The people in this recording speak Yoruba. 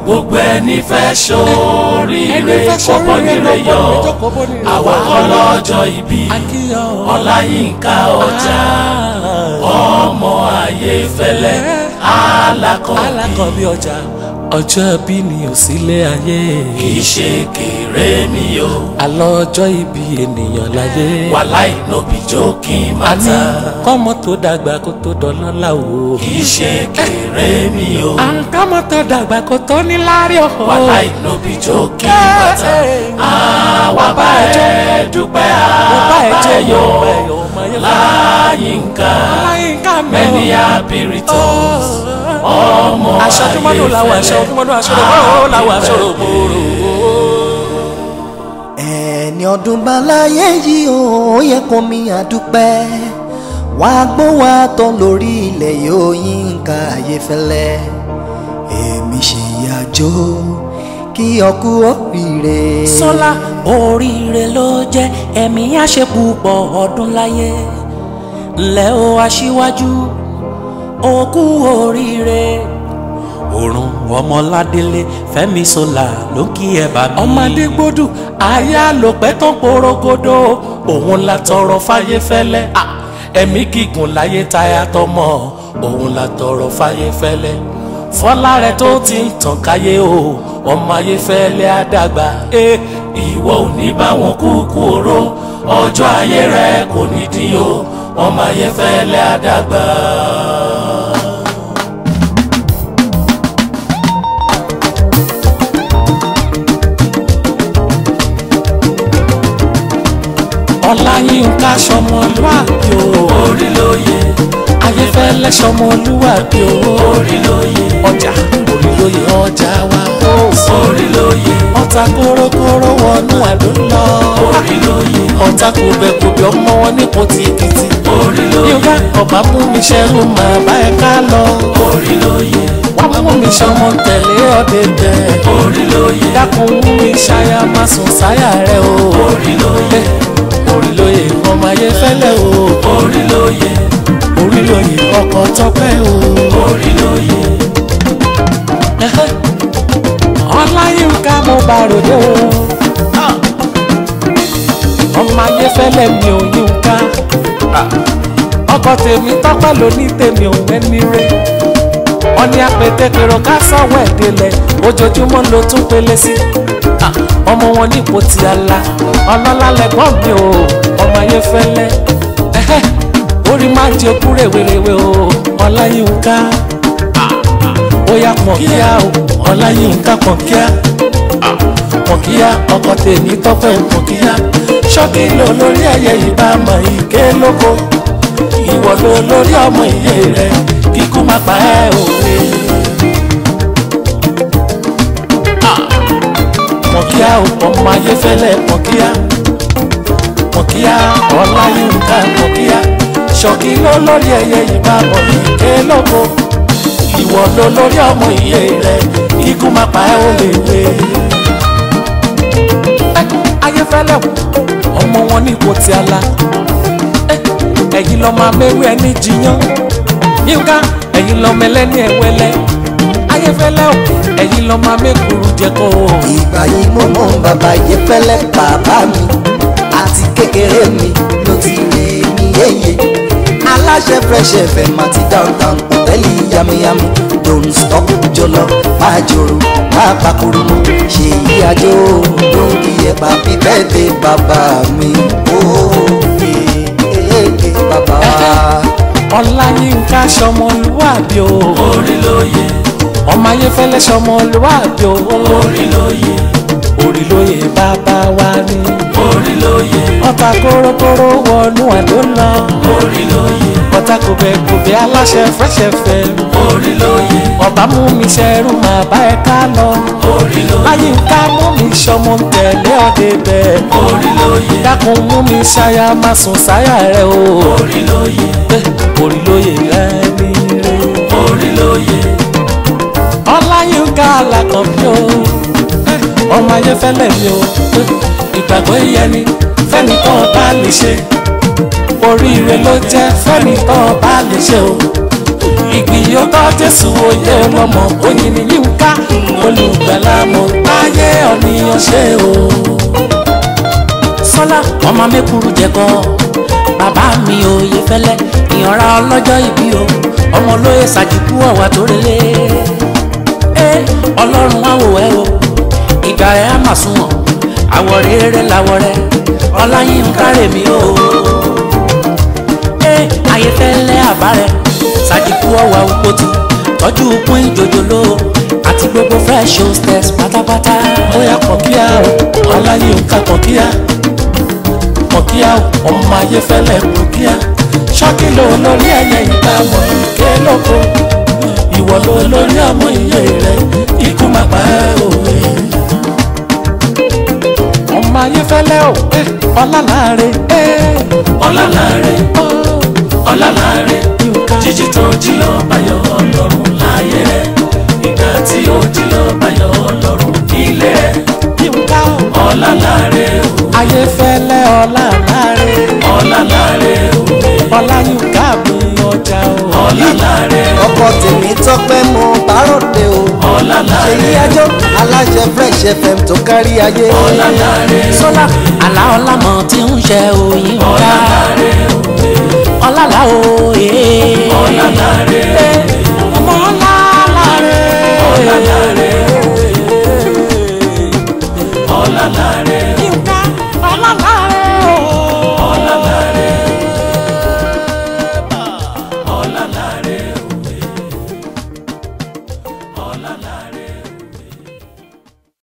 gbogbo ẹni fẹ́ ẹni ṣoríire fẹ́ kọ́kọ́ sọ̀rọ̀ nílé rẹ̀ yọ lọ́kọ́ jókòó bó nílé àwa yọ. kọ́ lọ́jọ́ ìbí akíyọ̀ ọláyínká ọjà ọmọ ayé fẹ́lẹ́ alákọ̀ọ́bí alákọ̀ọ́bí ọjà ọjọ́ bí ni ò sílé ayé kì í ṣe kéré ni o àlọ́ ọjọ́ ìbí ènìyàn láyé wàláì nóbi jókìn àní mátà kọ́mọ tó dàgbà kó tó dọlọ́lá o. kì í ṣe kéré ni o àǹkámọ́ tó dàgbà kó tó ní lárí o. wàláì nóbi jókìn mátà àwa bá ẹ dúpẹ́ bá ẹ jẹ́ àbáyọ yọ̀ ọmọ yẹn láyínká láyínká mi. many happy returns ọmọ aṣọ tó mọ́dún làwọn aṣọ tó mọ́dún aṣọ tó mọ́dún làwọn aṣọ tó mọ́dún. ẹni ọdún balaye yìí ó yẹ kó mi àdúpẹ́ wá gbọ́ wá tán lórí ilẹ̀ yóò Yínká Ayéfẹ́lẹ́ èmi ṣe ìyàjò kí ọkú oríire. sọlá oríire ló jẹ́ ẹ̀mí àṣepùpọ̀ ọdún láyé ńlẹ́ o aṣíwájú òkú oríire òrùn ọmọládélé fẹ́mi sọlá ló kí ẹ bá mi. ọmọdé gbódù aya ló pẹ́ tán porogodo òun la tọrọ fáyé fẹ́lẹ́ Ah, ẹ̀mí gígùn láyé táyà tọmọ òun la tọrọ fáyé fẹ́lẹ́ fọlá rẹ tó ti ń tàn káyé o ọmọ ayé fẹ́lẹ́ àdàgbà Eh, ìwọ ò ní bá wọn kúkú oró ọjọ́ ayé rẹ kò ní dín o ọmọ ayé fẹ́lẹ́ àdàgbà. ọláyínká sọmọlúwàbí o orí ló yẹ ayéfẹ́lẹ́ sọmọlúwàbí o orí ló yẹ ọjà orílóye ọjà wa ó orí ló yẹ ọ̀tá kórókóró wọnú àdó lọ orí ló yẹ ọ̀tá kòbẹ̀kòbẹ̀ ọmọ wọn nípò tí èkìtì orí ló yẹ yóò ọba mú mi ṣẹ́rù máa bá ẹ ká lọ orí ló yẹ wọ́n mú mi ṣọmọ tẹ̀lé ọ̀dẹ̀dẹ̀ orí ló yẹ dákun mú mi ṣáyà má sùn sáyà rẹ o orí ló yẹ orílóye ọmọ ayéfẹ́lẹ́ o orí ló yẹ orílóye ọkọ̀ tọ́pẹ́ o. orí ló yẹ ọláyínká mo bá ròde o ọmọ ayéfẹ́lẹ́ mi ò yínká ọkọ tèmi tọ́pẹ́ ló ní tèmi ò ẹni rẹ ọní apẹtẹkẹrọ ká sọ̀wọ́ ẹ̀dẹ́lẹ̀ ojoojúmọ́ ló tún pélé sí ọmọ wọn nípò tí a la ọlọ́lá lẹ́gbọ́n mi o ọmọ ayéfẹ́lẹ́ ẹ̀hẹ́, orí máa jẹ okú rèwerèwe o ọláyínká bóyá pọ̀n kíá o ọláyínká pọ̀n kíá pọ̀n kíá ọkọ tèmi tọ́pẹ́ pọ̀n kíá ṣọ́kì ló lórí ẹ̀yẹ ìbámu ìké lóko ìwọ ló lórí ọmọ ìyé rẹ kíkú má pa ẹ́ òwe. pọ̀n kíá o ọmọ ayéfẹ́lẹ́ pọ̀n kíá pọ̀n kíá ọláyínká pọ̀n kíá ṣọ́kì ló lórí ẹ̀yẹ ìbámu ìké lóko ìwọ ló lórí ọmọ ìyé rẹ ikú máa pa ẹ́ ó lè wé. ayéfẹ́lẹ́ wò ọmọ wọn ní ipò tí a la ẹ̀yin lọ́ máa mẹ́rù ẹni jiyàn yínká ẹ̀yin lọ́ mẹlẹ́ni ẹ̀wẹ́lẹ́ ayéfẹ́lẹ́ wò ẹ̀yin lọ́ máa mẹ́kùrú jẹ́kọ́ o. ìgbà yìí mo mọ bàbá Ayéfẹ́lẹ́ bàbá mi àti kékeré mi ló ti rí mi yéye aláṣẹ Fresh FM àti downtown hòtẹ́ẹ̀lì yamiyami don't stop jọlọ máa jòrò máa pakuru mọ ṣe yí àjò lórí ẹ̀bà bíbẹ́ẹ̀dẹ̀ bàbá mi ó ee bàbá. ọláyínká sọmọlúwàbí o orí ló yẹ ọmọ ayéfẹ́lẹ́ sọmọlúwàbí o orí ló yẹ orí lóye bàbá wa ni. orí ló yẹ ọ̀tá kórókóró wọnú àdó lọ. orí ló yẹ ọ̀tá kòbẹ̀kòbẹ̀ aláṣẹ Fresh FM. orí ló yẹ ọba mú mi ṣẹrú máa bá ẹ ká lọ. orí ló yẹ láyínká mú mi ṣọmọ tẹ̀lé ọdẹ bẹ́ẹ̀. orí ló yẹ dákun mú mi ṣáyà má sùn sáyà rẹ o. orí ló yẹ Eh, orí lóye rẹ ní rẹ. orí ló yẹ ọláyínká alákọ̀ọ́bí o. Eh, ọmọ ayéfẹ́lẹ́ mi o. Eh, ìgbàgbọ́ ìyẹnì fẹ́nìkan bá lè ṣe oríire ló jẹ́ fẹ́nìkan bá lè ṣe o ìgbìyànjú. yóò tọ́ jésù oyè ọlọ́mọ oyin ni yínká olùgbàlà mọ̀ táyé ọ̀nìyàn ṣe o. sọlá ọmọ mẹ́kúrú jẹ́kọ́ bàbá mi òye fẹ́lẹ́ ìyànra ọlọ́jọ́ ìbí o ọmọ olóye ṣàjìkú ọ̀wà tó relé. ẹ ọlọ́run á wò ẹ́ o ìgbà ẹ̀ á mà sunwọ̀n àwọ̀ rere làwọ̀ rẹ̀ ọláyínká rèmí o. ẹ ayé fẹ́lẹ́ àbá rẹ̀ ṣàjìkú ọ̀wà òpótù tọ́jú pín ìjòjòló àti gbogbo fresh hostess pátápátá. ó yá kọ̀kíá o ọláyínká kọ̀kíá kọ̀kíá o ọmọ ayé fẹ́lẹ́ kọ̀kíá ṣọ́kì ló lórí ẹ̀yẹ ìgbà mọ̀ ké lóko ìwọ ló lórí ọmọ iye rẹ ikú má pa ẹ́ òwe. ọmọ ayé fẹ́lẹ́ o eh, ọlálàáre eh, ọlálàárẹ̀ oh, ọlálàárẹ̀ jíjí tó jí ọbayọ̀ ọlọ́run láyé rẹ̀ ìgbà tí ó jí ọbayọ̀ ọlọ́run nílé rẹ̀ yínká o ọlálàárẹ̀ o ayé fẹ́lẹ́ ọlálàáre ọlálàárẹ̀ òwe ọláyínká mi ọjà o. ọlálàárẹ̀ ọkọ tèmi tọpẹ mo bárọdẹ o ṣèyí ọlálàárẹ̀ ẹjọ aláṣẹ fresh fm tó kárí ayé ọlálàárẹ̀ sọlá àlá ọlámọ tí ń ṣe òyìn ká ọlálàárẹ̀ ọlálà òye. ọlálàárẹ̀ ọmọ ọlálàáre. ọlálàárẹ̀ ọlálàárẹ̀ yínká ọlálàáre.